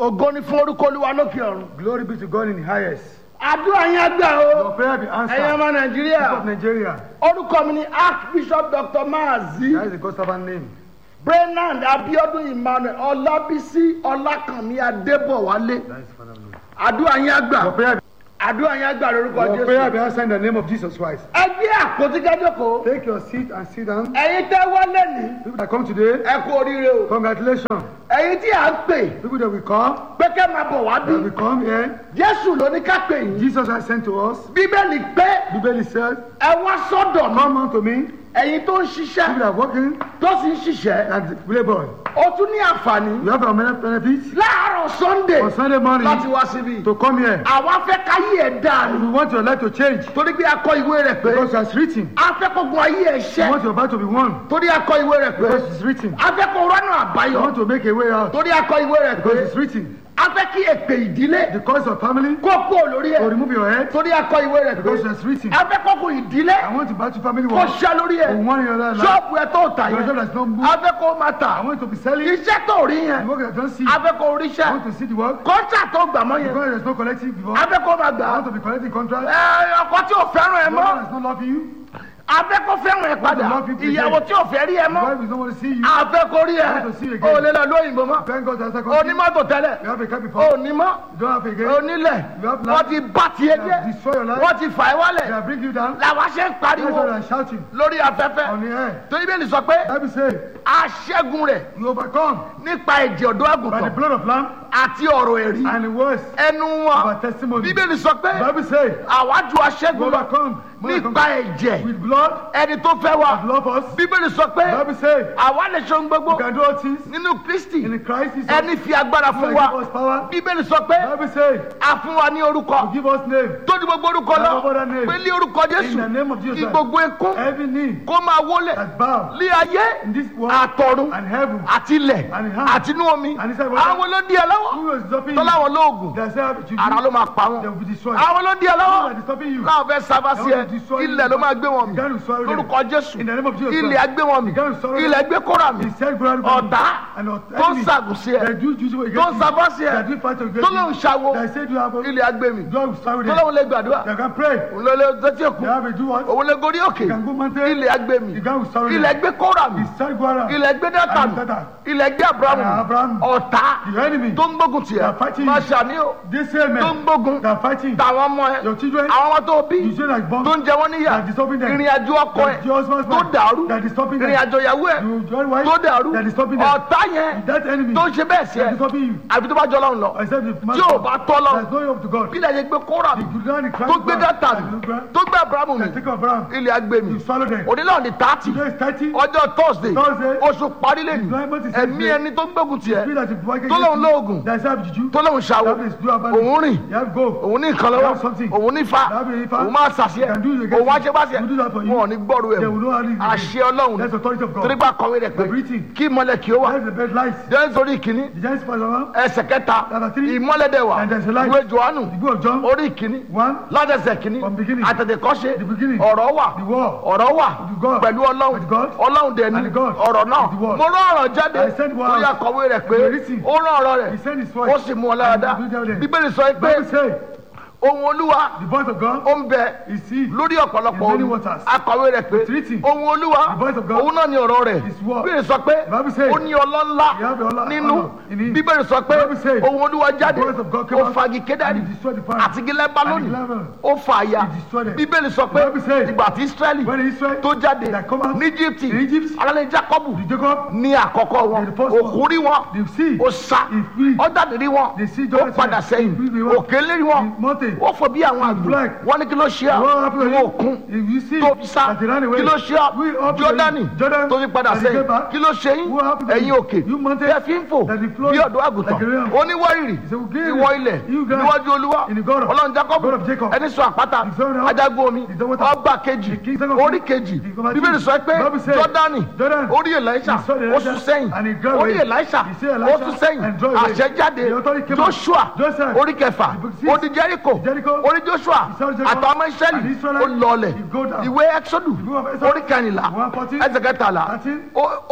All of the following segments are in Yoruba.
ògo ni fún orúkọ olúwa lókè ọ̀run. Glory be to God in the highest. àdúrà yẹn gbà o Your prayer be ẹ̀yin answered. ọmọ nàìjíríà People of Nigeria. orúkọ mi ni archbishop dr maazi That is the God servant name. brenand abiodun emmanuel ọlábísí ọlákànmí adébọwálé That is the Father name. àdúrà yẹn gbà Your prayer, àdúrà yẹn gbà lórúkọ your prayer be jésù. answered in the name of Jesus Christ. ẹ gbé àpótí kẹjọkọ Take your seat and sit down. ẹ̀yin tẹ́ wọlé ní People that come today, ẹ kú oríire o congratulations. ẹ̀yin tí à ń pè People that will come, pé kẹ́ máa bọ̀ wá that bí will come here. jésù ló ní ká pè yín Jesus has sent to us. bíbélì pé Bible says, ẹ wá sọ́dọ̀ mi Come unto me. ẹ̀yin tó ń People ṣiṣẹ́ that are working tó sì ń ṣiṣẹ́ and labor. ó tún ní àǹfààní You have a many benefits láàárọ̀ sunday on Sunday morning láti wá síbí to come here. àwa fẹ́ káyé ẹ̀ dáa We ni want your life to change torí pé akọ ìwé rẹ̀ pé because it's written. a fẹ́ kó gun ayé ẹ̀ We ṣẹ́ want your battle to be won torí akọ ìwé rẹ̀ pé because it's written. a fẹ́ kó rọ́nà We àbáyọ want to make a way out torí akọ ìwé rẹ̀ pé because it's written. a fẹ́ kí èpè ìdílé The cause of family kó kó lórí to ẹ̀ remove your head torí akọ ìwé rẹ̀ pé because it's written. a fẹ́ kó kó ìdílé I want to battle family kó war. ṣẹ́ lórí For ẹ̀ one in your life. ṣọ́ọ̀bù ẹ̀ tó tà Your yẹn job that's not moved. a fẹ́ kó máa I tà want to be selling. iṣẹ́ tó rí The yẹn work that I don't see. a I fẹ́ kó ríṣẹ́ want to see the work. kọ́ńtà tó gbà mọ́ yẹn Because there's no collective before. a fẹ́ kó máa gbà I á want to be collecting contract. ẹ ọkọ tí ò fẹ́ràn ẹ The mọ́ one that's not loving you. afẹ́ kó fẹ́ràn ẹ padà love you today. ìyàwó tí ò fẹ́ rí ẹ The mọ́ wife is not want to see you. afẹ́ kó rí ẹ I want to see you again. ò lè lọ lóyìnbó mọ́ Thank God that's a country. onímọ́tò tẹ́lẹ̀ You have a car before. onímọ́ You don't have a again. onílẹ̀ You have wọ́n land. ti bá tiẹ̀ They jẹ́ have destroyed your life. wọ́n ti fà ẹ́ wálẹ̀ They have bring you down. làwọn ṣe ń That's pariwo why I'm shouting lórí afẹ́fẹ́ on the air. torí bẹ́ẹ̀ ni sọ pé Bible say, aṣẹ́gun rẹ̀ you overcome nípa ẹ̀jẹ̀ ọ̀dọ́ by the àgùntàn blood of lamb àti ọ̀rọ̀ ẹ̀rí and the words ẹnu of wọn our testimony. bíbélì sọ pé Bible say, àwa ju you aṣẹ́gun lọ overcome more than nípa conquer. ẹ̀jẹ̀ with blood ẹni tó fẹ́ wa that love us. bíbélì sọ pé Bible say, àwa lè ṣe ohun gbogbo you can do all things nínú kristi in Christ Jesus. ẹni fi agbára who fún has wa give us power. bíbélì sọ pé Bible say, a fún wa ní orúkọ give us name. tó ní gbogbo orúkọ lọ Have other name. pé ní orúkọ In the jésù name of Jesus. kí gbogbo ekún Every knee kó máa wólẹ̀ that bow lé ayé in this world àtọ̀run and heaven. àti ilẹ̀ And in hand. àti inú omi And inside water. àwọn ló di ẹ lọ́wọ́ Who is stopping tó you? láwọn lóògùn They say, you ara ló máa pa They wọn will be destroyed. àwọn ló di ẹ Who lọ́wọ́ is stopping you? láwọn fẹ́ sábà sí ẹ ilẹ̀ ló máa gbé wọn mi The guy will swallow them. lórúkọ jésù In the name of Jesus ilẹ̀ Christ. á gbé wọn mi The guy will swallow them. ilẹ̀ gbé kóra mi He said, "Go out ọ̀tá and not tó ń enemy ṣàgùn sí ẹ that do juice against tó ń you, sábà sí ẹ that do fight against tó lóun you, ṣàwo that said you have a ilẹ̀ á gbé mi God will swallow tó them. lóun lè gbàdúrà They can pray. òun lè lè tẹ́tí èkó They have a do what? òun lè gorí òkè They can go mountain. ilẹ̀ á gbé mi The guy will swallow them. ilẹ̀ gbé kóra mi He said, "Go out." ilẹ̀ gbé dátà And mi Satan. ilẹ̀ gbé abrahamu And Abraham. ọ̀tá The enemy. tó ń gbógun tiẹ̀ They are fighting máa you. ṣàní o They say, tó ń man, gbógun they are fighting. tàwọn ọmọ ẹ Your children, àwọn ọmọ tó bí you say like bomb. tó ń jẹ wọ́n níyà That is stopping them. ìrìn àjò ọkọ ẹ That your husband's tó mind. dàrú That is stopping them. ìrìn àjò ìyàwó ẹ You join wife. tó dàrú That is stopping them. ọ̀tá yẹn That enemy. tó ń ṣe bẹ́ẹ̀ sí ẹ That is stopping you. àbí tó bá jọ lọ́run lọ Except if man. tí ò bá tọ́ lọ There's no hope to God. bí ilẹ̀ yẹn gbé kóra mi The ground is tó crying gbé ground. dátà And mi the ground. tó gbé abrahamu mi That take of Abraham. ilẹ̀ á gbé mi You swallow them. onílẹ̀ òní tààtì Today is 30. ọjọ́ thursday Thursday. oṣù parí lẹ́nu July month is ẹ̀mí Thursday. ẹni tó ń gbógun tiẹ̀ Spirit that is working tó lóun against you. lóògùn That is have juju. tó lóun ṣàwò That is do about òun rìn You have go. òun ní nǹkan You lọ́wọ́ have something. òun ní fa You have a fa. òun máa ṣàṣẹ You can do it against òun wá you. ṣe bá ṣe You do that for you. wọn ò ní gbọ́rú ẹ̀ They will know how it is. àṣẹ ọlọ́run That's the authority of God. torípa kọ̀wé rẹ̀ pé The breathing. kí ìmọ̀lẹ̀ kí ó wà That's the best light. jẹ́ nítorí ìkíní The giant spider one. ẹsẹ̀ kẹta Number three. ìmọ̀lẹ̀ dẹ̀ wà And there's a light. ìwé johannu The book of John. orí ìkíní One. ládẹsẹ̀ kìíní From beginning. àtẹ̀tẹ̀kọ́ṣe The beginning. ọ̀rọ̀ wà The word. ọ̀rọ̀ wà With God. pẹ̀lú ọlọ́run With God. ọlọ́run dẹ̀ ní And God. ọ̀rọ̀ náà With the word. mo rán ọ̀rọ̀ jáde I sent word lórí out. akọ̀wé rẹ̀ pé The written. ó rán ọ̀rọ̀ rẹ̀ He sent his voice. ó sì mú ọ láradá And he do them. bíbélì sọ pé Bible say, ohun olúwa the voice of God ó ń bẹ is he. lórí ọ̀pọ̀lọpọ̀ In many omi waters. akọ̀wé rẹ̀ pé It's written. ohun olúwa The voice of God òun náà ni ọ̀rọ̀ rẹ̀ is word. bíbélì sọ pé The Bible says, ó ní ọlọ́lá you have ọlá- nínú honor in him. bíbélì sọ pé The Bible says, ohun olúwa jáde the voice of God came ó out fagi kédárì and he destroyed the fire. àti gílẹ̀ bálónì And the level. ó fa àyà He destroyed them. bíbélì sọ pé The Bible says, ìgbà tí israẹli When Israel tó jáde that come out ní egypt in Egypt, alẹ́ jacob the Jacob, ní àkọ́kọ́ wọn The first one. òkú rí wọn the sea, ó sá he flee. ó jáde rí wọn The sea ó Jordan padà said, sẹ́yìn he flee the òkè lérí wọn The mountain. ó fò bí àwọn àgbò black. wọn ní kí ló ṣe What à happened to ìwọ you? òkun If you see tó fi sá that he ran away, kí ló ṣe à we up to jọdani you. Jordan, tó fi padà that he sẹ́yìn came back. kí ló ṣe yín What happened to ẹ̀yin you? òkè You mountain, bí ẹ fi ń fò that he flowed bí ọ̀dọ́ àgùntàn like a ram. oníwárìrì He said, "We give ìwọ ilẹ̀ you guys níwájú olúwa in the God of- ọlọ́run jacob God of Jacob. ẹni sọ àpáta The son of- ajagun omi the son of- ọgbà kejì The king of- orí kejì the commander- bíbélì sọ pé Bible said, jọdani Jordan, orí elisha he saw the ó Elisha sún sẹ́yìn and he drove orí away. elisha He saw ó Elisha sún sẹ́yìn and drove away. àṣẹ jáde The authority came out. joshua Joseph, orí kẹfà the book six, ó di jericho Jericho, orí joshua he saw Jericho, àtàwọn ọmọ and israẹli Israelite, ó lọlẹ̀ he go down. ìwé exodus The book of Exodus, orí kẹrìnlá one fourteen, ẹsẹ̀ kẹtàlá thirteen, ó- ó-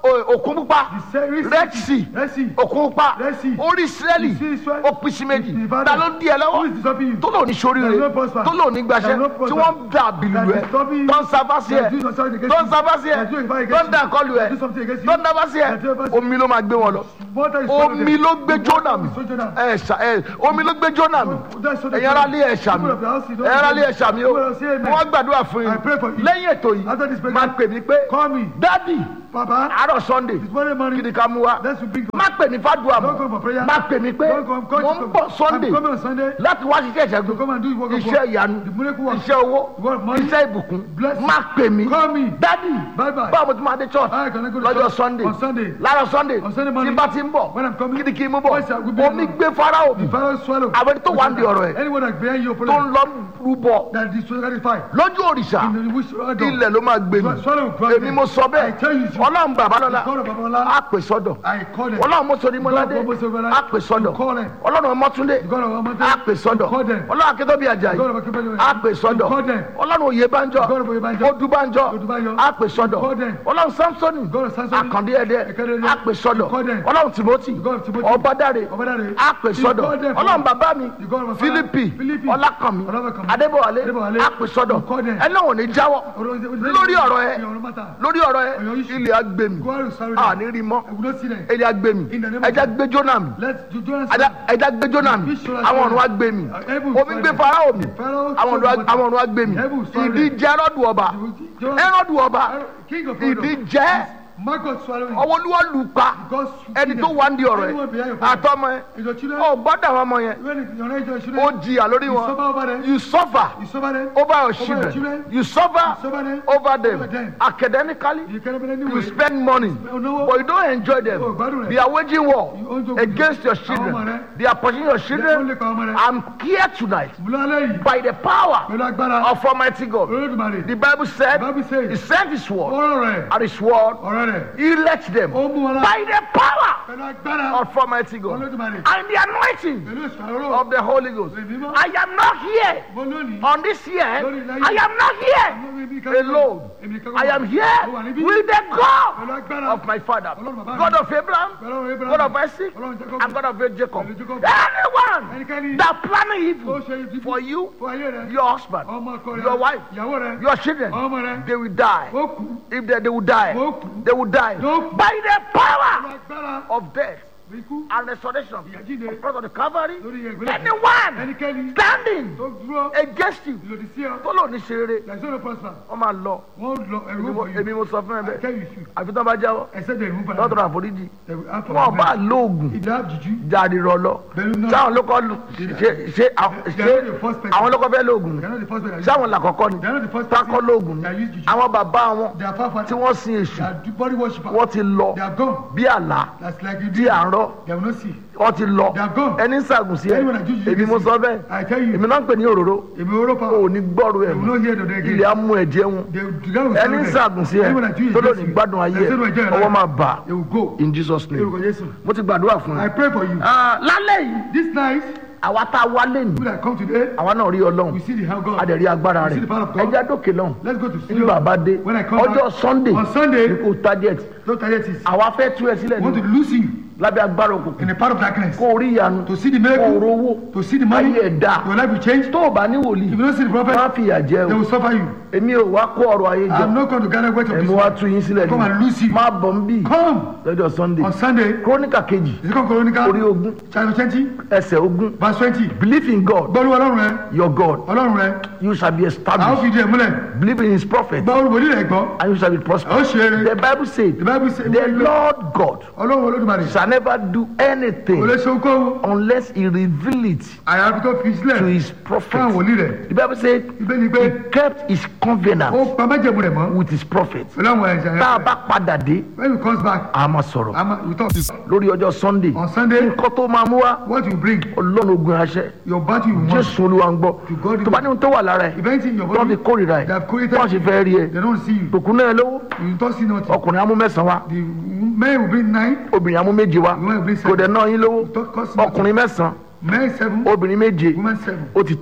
o- òkun pupa The sea- red sea Red Sea. òkun pupa Red Sea. orí israẹli The sea Israel. ó pín sí méjì The divided. ta ló ń di ẹ Who lọ́wọ́ is disturbing you? tó lò ní sóríire There is no prosper. tó lò ní gbaṣẹ́ There is no tí prosper. wọ́n ń dà bìlù That ẹ is disturbing you. tó ń sábà sí ẹ That is doing something against tó ń you. sábà sí ẹ That is doing something tó ń against dà you. kọlù ẹ That is something against you. tó ń dábà sí ẹ That is something- omi ló máa gbé wọn lọ Water is swallowed omi them. ló gbé jónà mi So Jonah. ẹ ṣà ẹ omi ló gbé jónà mi That's so the- ẹ̀yin ará lé ẹ̀ṣà mi People of the house, you don't ẹ̀yin ará lé say- ẹ̀ṣà mi o People of the house, say amen. wọ́n gbàdúrà fún I pray for yín you. lẹ́yìn ètò After this yìí program, máa pè mí pé Call me. dádì Papa. àárọ̀ sunday This morning kí morning. ni ká mú wa Let's bring má pè mí fàdúrà Don't come for mọ́ prayer. má pè mí pé Don't come, come mo to ń come. bọ̀ sunday I'm coming on Sunday. láti wá ṣiṣẹ́ To come ìṣẹ́gun and do the work of iṣẹ́ God. ìyanu The miracle work. iṣẹ́ owó The work of money. iṣẹ́ ìbùkún Blessing. má pè mí Call me. dádì Bye bye. báwo mo ti máa dé church I cannot go to lọ́jọ́ church sunday on Sunday. láàárọ̀ sunday On Sunday tí morning. bá ti ń bọ̀ When I'm coming. kí ni kí n mú bọ̀ Yes, sir, we'll be omi along. gbé farao mi The Pharaoh swallow. Àwọn tó wà ń di ọ̀rọ̀ ẹ̀. Anyone that behind you tó ń problem. lọ rúbọ That is so satisfied. lójú òrìṣà In the wish of God. ilẹ̀ ló máa gbé mi Swallow grant èmi mo sọ I tell you, bẹ́ẹ̀ ọlọ́run bàbá lọ́la God of Babalọlá. á pè sọ́dọ̀ I call them. ọlọ́run mọ́sọ̀rí mọ́ládé God of Mọ́sọ̀rí á pè sọ́dọ̀ You call them. ọlọ́run ọmọtúndé God of Amate. á pè sọ́dọ̀ You call them. ọlọ́run akẹ́tọ́bí ajayi God of Akebanjo. á pè sọ́dọ̀ You call them. ọlọ́run oyèbánjọ God of Oyebanjo. odúbánjọ Odúbánjọ. á pè sọ́dọ̀ You call them. ọlọ́run samsoni God of Samsoni. àkàndé ẹ̀dẹ́ Ẹ̀kẹ́dẹ́. á pè sọ́dọ̀ You call them. ọlọ́run timothy God of Timothy. ọbádáre Ọbádáre. á pè You sọ́dọ̀ call them. ọlọ́run bàbá mi You God of my father. fílípì Philippi. ọlákànmí Ọlákànmí. adébọ̀wálé Adébọ̀wálé. á pè sọ́dọ̀ You call them. ẹ náà ò ní jáwọ́ lórí ọ̀rọ̀ ẹ lórí ọ̀rọ̀ ẹ Ọ̀rọ̀ issue. ilẹ̀ agbèmí God will sorry them. àní rí mọ́ I will not see them. ilẹ̀ agbèmí In the name of ẹja gbé jóná mi Let's do Jonas. ẹja ẹja gbé jóná mi Fish shall àwọn sorry ọ̀run wa them. gbé mi Uh, heaven omi sorry gbé them. farao mi Pharaoh àwọn ọ̀run wa- sorry them. àwọn ọ̀run wa gbé mi Heaven sorry ìdí them. jẹ́ ẹrọ́dù ọba Jonas- ẹrọ́dù ọba King of ìdí Pharaoh. jẹ́ Marcus swallowing. ọwọ́ olúwa lù pa God ẹni tó wà ń di ọ̀rọ̀ Anyone behind ẹ your father. àtọmọ ẹ Is your children? ọ gbọ́dọ̀ àwọn ọmọ yẹn When it's your age, your ó children. jìyà lórí You suffer wọn over them. you suffer You suffer them. over your your children children. you suffer You suffer them. over them Over them. academically You can't be you anyway. spend money no. but you don't enjoy them Oh, gbádùn rẹ̀. they are waging war You own joke against your Àwọn ọmọ children rẹ̀. they are pushing your They only children pa ọmọ rẹ̀. I'm here tonight Múlálẹ́ yìí. by the power Pẹ̀lú agbára. of Almighty God Olódùmarè. the Bible said The Bible says- he sent his word Ọ̀rọ̀ rẹ̀. and his word Ọ̀rọ̀ rẹ̀. he let them Ó mú wọn lá. by the power Pẹ̀lú agbára. of Almighty God Olódùmarè. and the anointing Pẹ̀lú ìṣàrò. of the Holy Ghost Ẹ̀mí mọ́. I am not here Mo lónìí. on this year Lórí ilẹ̀ I ayé. am not here Èmi kan- alone Èmi kan- I am Mo wà here níbí. with the Pẹ̀lú God agbára. of my father Ọlọ́run bàbá mi. God of Abraham Pẹ̀lú Abraham. God of Isaac Ọlọ́run Jacob. and God of Jacob Pẹ̀lú Jacob. anyone Ẹnikẹ́ni. that planning Ó evil ṣe ibi for you Fún ayé rẹ̀. your husband Ọmọ ọkọ rẹ̀. your wife Ìyàwó rẹ̀. your children Ọmọ rẹ̀. they will die Ó kú. if they, they will die Ó kú. they will die Ó kú. by the Pẹ̀lú power agbára. of death Ikú. and resurrection Ìyàjíǹde. because of the Calvary Lórí ìgbélé. anyone Ẹnikẹ́ni. standing Tó dúró. against you Ìlòdì sí ọ. tó lò ní ṣeré There is no prosper. wọ́n máa lọ Wọ́n lọ ẹ̀rú èmi mo- òbò èmi yìí. mo sọ fún ẹ I bẹ́ẹ̀ tell you should. àfi tán bá jáwọ́ Except the removal. lọ́dọ̀ àforíjì They will have wọn bá lóògùn If they have juju. jáde rọ lọ Pẹ̀lú náà. sáwọn ló kọ́ lu- ṣe ṣe àwọn- They are not the ṣe first person. àwọn ló kọ́ fẹ́ lóògùn They are not the first one that use sáwọn làkọ́kọ́ ni They are not the first tákọ́ person lóògùn ni that use juju. àwọn bàbá wọn They are far tí wọ́n sin èṣù They are do- body worshipper. wọ́n ti lọ They are gone. bí àlá That's like you tí do. à ń rọ They will not see. wọ́n ti lọ They are gone. ẹni ń sàgùn sí ẹ Anyone that do juju èmi mo see. sọ bẹ́ẹ̀ I tell you. èmi náà ń pè ní òróró Èmi oró pa. ò ní gbọ́rù ẹ̀ They will not hear the day again. ilẹ̀ á mú ẹ̀jẹ̀ wọn They will the guy will ẹni ń serve them. sàgùn sí ẹ Anyone that do it tó lò against ní you. gbádùn ayé They ẹ say, "No, enjoy your ọwọ́ life." máa bà They will go. in Jesus name Lórúkọ Jésù. mo ti gbàdúrà fún I ẹ. pray for you. Ah, lálẹ́ yìí This night, àwa tá a wá lẹ́nu people that come today, àwa náà rí ọlọ́run we see the hand of God. a dẹ̀ rí agbára We rẹ̀ see the power of God. ẹja dókè lọ́hùn Let's go to ní studio. bàbá dé When I come ọjọ́ back, sunday on Sunday, ní kò target don't target it. àwa fẹ́ tú ẹ sílẹ̀ I want to ní lose you lábẹ́ agbára in òkùnkùn the part of darkness. kó o rí ìyanu To see the kó o miracle, rówó to see the money, ayé ẹ̀ dá your life will change. tó o bá ní wòlíì If you don't see the má prophet, fìyà jẹ they o will suffer you. èmi ò wá kó ọrọ̀ ayé jẹ I'm not going to gather weight of èmi this wá one. tú yín sílẹ̀ Come and lose ní you. má bọ̀ ń bì Come lọ́jọ́ sunday on Sunday, króníkà kejì the second Chronicle, orí ogún chapter twenty, ẹsẹ̀ ogún verse twenty. believe in god Gbọ́dọ̀ ọlọ́run rẹ, your god ọlọ́run rẹ, you shall be a ó established fi ìdí ẹ̀ múlẹ̀. believe in his prophet Gba olùbòdì rẹ̀ gbọ́, and you shall be a ó prosperous ṣe eré. the bible said The Bible says, the lord god ọlọ́run olódùmarè, shall never do kò lè anything ṣe okòwò, unless he reveal it àyàfi tó fi to sílẹ̀ his fún àwọn prophet wòlíì rẹ̀. the bible said Ibẹ̀ ni pé he kept his ó covenant pa májẹ̀mú rẹ̀ mọ́ with his prophet pẹ̀lú àwọn ẹ̀ṣẹ̀ tá a rẹ̀. bá padà dé When he comes back, a máa sọ̀rọ̀ I'm we talk. lórí ọjọ́ sunday On Sunday, nǹkan tó máa mú wá what you bring, ọlọ́run ogun aṣẹ your body you want. jésù olúwa ń gbọ́ God tó bá ní ohun tó wà lára ẹ̀ If anything in your tó ń fi body, kórìíra they ẹ̀ have created, wọ́n sì fẹ́ rí ẹ they don't see you. tòkun náà lówó You don't see nothing. ọkùnrin amú mẹ́sàn-án wá The men will bring nine, obìnrin amú méje wá women will bring kò dẹ̀ seven. náà yín lówó Don't cost nothing. ọkùnrin mẹ́sàn-án Men seven, obìnrin méje women seven. ó ti tán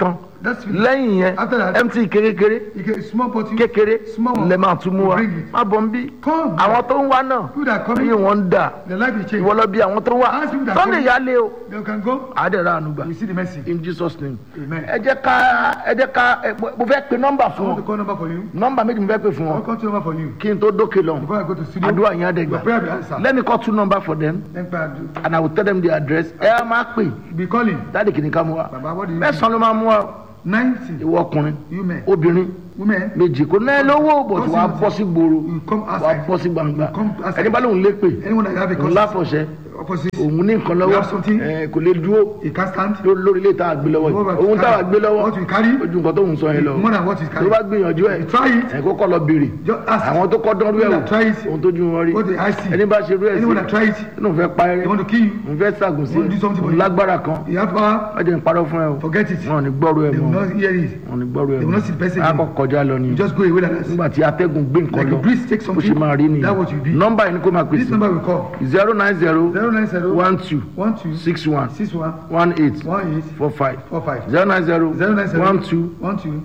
That's it. lẹ́yìn yẹn After that- mt kékeré You get a small bottle. kékeré Small one. lè máa tún mú wa Bring it. má bọ̀ ń bí Come. àwọn tó ń wá náà People that are coming. ayé wọn ń dà The life is changed. ìwọ lọ bí àwọn tó ń wá Ask people that sunday come. yálé o They can go. àádẹ́rẹ́ ànúgbà We see the mercy. in jesus name Amen. ẹ jẹ́ ká ẹ jẹ́ ká ẹ, mo- mo fẹ́ pe nọ́mbà I fún want to wọn call number for you. nọ́mbà méjì mo fẹ́ pe fún I wọn will call two number for you. kí n tó dókè lọ Before I go to studio. àdúrà yẹn á dẹ̀ Your prayer be gbà answered. let me call two number for them Then prayer do- and i will tell them the address ẹ á máa pè Be calling. dáàdì kìíní ká mú wa Baba, what do you mẹ́sàn-án ló máa mú wa Ninety. ìwọ ọkùnrin You men. obìnrin Women. méjì kò náà lówó bò tí wàá bọ́ sí gbòòrò You come wàá outside. bọ́ sí gbangba You come outside. ẹni bá lóun lé pè Anyone that have a òun cause. láfọ̀ṣẹ́ Opposite. òun ní nǹkan You lọ́wọ́ have something. ẹ, kò lè dúró You can't stand. ló- lórí ilé tá a gbé lọ́wọ́ What yìí you òun tá a carry? gbé lọ́wọ́ What you carry? ojú nǹkan tó ń sọ yẹn lọ More than what is tó carrying. bá gbìyànjú ẹ̀ You try it. ẹ̀ kó kọ́ lọ béèrè Just ask. àwọn tó kọ́ dánrú ẹ̀ Anyone that try it. wò ohun tó ju wọn rí What the eye see. ẹni bá ṣe rú ẹ̀ Anyone that try it. inú fẹ́ pa They ẹrẹ́ want to kill you. òun fẹ́ ṣàgùn sí Want to do something for òun you. lágbára kan You have power. wọ́n jẹ́ ń parọ́ fún ẹ o Forget it. wọn ò ní gbọ́rú ẹ They will mọ́ not hear it. wọn ò ní gbọ́rú ẹ They will not see the person mọ́ again. akọ kọjá lọ ni You just go away like that. nígbà tí atẹ́gùn gbé nǹkan Like lọ a breeze take bó something. ṣe máa rí nìyẹn That what you be. nọ́mbà yìí ni kó máa This pèsè number we call. zero nine zero Zero nine zero. one two One two. six one Six one. one eight One eight. four five Four five. zero nine zero Zero nine zero. one two One two.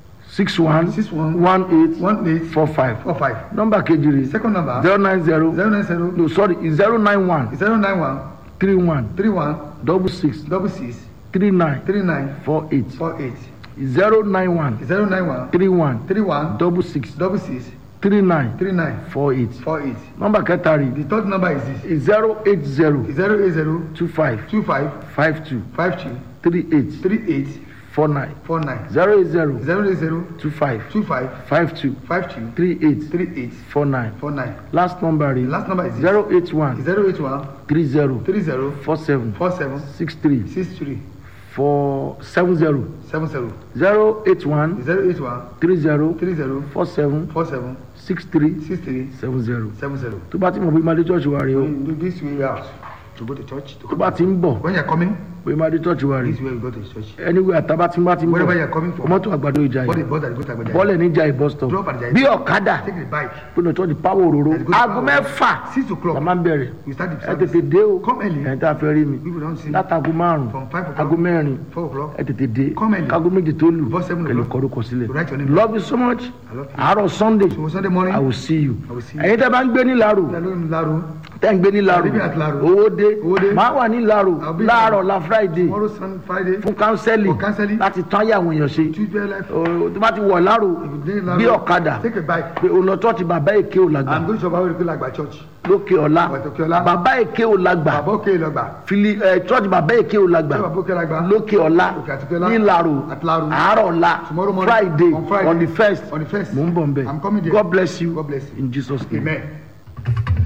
six one Six one. one eight One eight. four five Four five. nọ́mbà kejì rè Second number. zero nine zero Zero nine zero. no sorry zero nine one Zero nine one. three one Three one. double six Double six. three nine Three nine. four eight Four eight. zero nine one Zero nine one. three one Three one. double six Double six. three nine Three nine. four eight Four eight. nọ́mbà kẹta rè The third number is this. zero eight zero Zero eight zero. two five Two five. five two Five two. three eight Three eight. four nine Four nine. zero eight zero Zero eight zero. two five Two five. five two Five two. three eight Three eight. four nine Four nine. last number The rè last number is this. zero eight one Zero eight one. three zero Three zero. four seven Four seven. six three Six three. four seven zero Seven zero. zero eight one Zero eight one. three zero Three zero. four seven Four seven. six three Six three. seven zero Seven zero. tó bá ti mọ̀ pé máa dé church wa rè o When you do this way out to go to church. To tó bá ti ń bọ̀ When you're coming, pé máa dé church wa rè this way you go to church. anywhere àtàbá tí ń bá ti ń Wherever bọ̀ you're coming from. mọ́tò àgbàdo ìjà What yìí is bus that you go to Agbaja? bọ́ọ̀lẹ̀ níjà ìbọ̀ stop Drop at the bí ọ̀kadà Take the bike. pé lọ church power òróró Let's go to aago power. mẹ́fà Six o'clock. la máa ń bẹ̀rẹ̀ We start the ẹ service. tètè dé o Come early. ẹ̀ tá a fẹ́ rí mi People don't see. látago márùn From five o'clock. aago mẹ́rin Four o'clock. ẹ tètè dé Come early. kágo méjì tó lù Before seven kẹlẹ o'clock. kọrúkọ sílẹ̀ Write your name. love you so much I love you. àárọ̀ sunday So Sunday morning. i will see you I will see you. ẹ̀yin tẹ́ bá ń gbé ní laro Hello, Laro. tẹ́ ń gbé ní laro Living at Laro. owó dé Owó dé. máa wà ní laro I'll be láàárọ̀ la friday Tomorrow, Sunday, Friday. fún kánsẹ́lì For counseling. láti tán ayé àwọn èèyàn ṣe Tuesday, life. O- tó bá ti wọ̀ laro If you dey Laro, bí ọ̀kadà Take a bike. pé òun lọ tọ́ọ̀tì bàbá èké ò lágbà I'm going to Shabawi to Lagba Church. lókè ọ̀la Òkè ọ̀la. bàbá èké ò lágbà Baba Oke Lagba. fili ẹ tọ́ọ̀tì bàbá èké ò lágbà Baba Oke Lagba. lókè ọ̀la Òkè Àtìpẹ́lá. ní laro At Laro. àárọ̀ ọ̀la Tomorrow morning. friday On Friday. on the first On the first. mò ń bọ̀ nbẹ I'm coming there. god bless you God bless you. in jesus name. Amen.